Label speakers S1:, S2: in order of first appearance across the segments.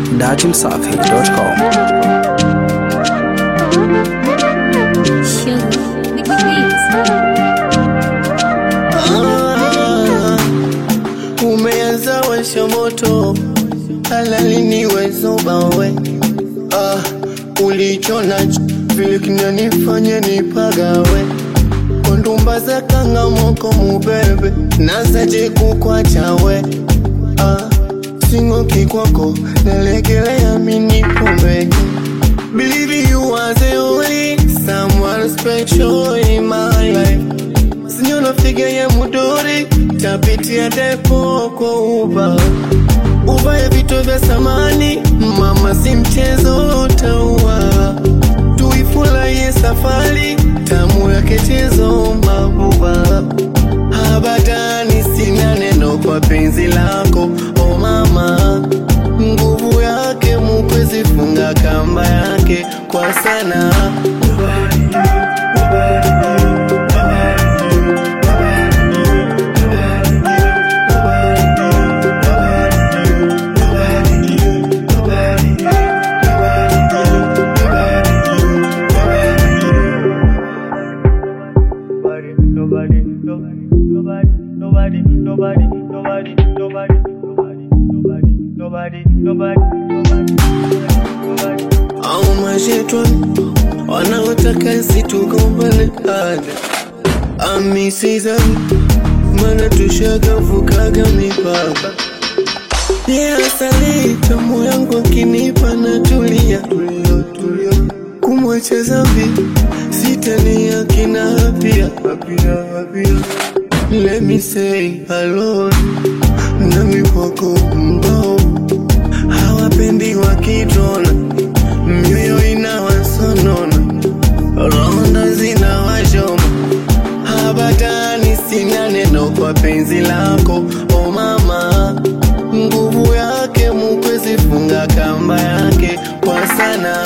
S1: dachimsafi.com.
S2: Umeanza washa moto halalini wezobawe ah, ulichona vile kinanifanya nipagawe kondumba za kangamoko mubebe nazaje kukwachawe ah, singoki kwako nalegelea minipombeke Believe you are the only someone special in my life Sinyona figa ya mudori tapitia depo kwa uba uba ya vitu vya samani mama si mchezo utaua tuifurahie safari tamu yake chezo mabuba habadani sina neno kwa penzi lako o mama nguvu yake mukwezi funga kamba yake kwa sana
S3: nobody, nobody, nobody, nobody, nobody, nobody, nobody, nobody, nobody, nobody, nobody, nobody, nobody.
S2: au mashetwa wanaotaka situgombane ada amisizani mana tushagavukaga mipaka ye asali tamu yangu akinipa na tulia tulia tulia kumwacha zambi sitani akina hapia hapia hapia let me say hello nami kwako mbao hawapendi wakitona mioyo inawasonona ronda zinawashoma habatani sina neno kwa penzi lako o mama nguvu yake mukwezi funga kamba yake kwa sana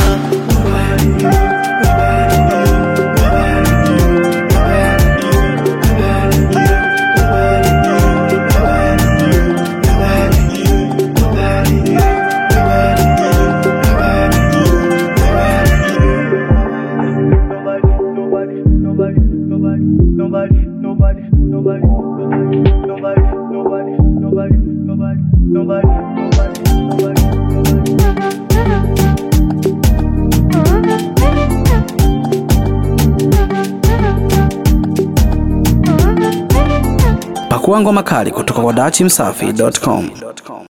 S3: Nobody, nobody, nobody, nobody, nobody, nobody, nobody, nobody, nobody, nobody, nobody, nobody, nobody, nobody, nobody.
S1: Pakua ngoma kali kutoka kwa dachimsafi.com.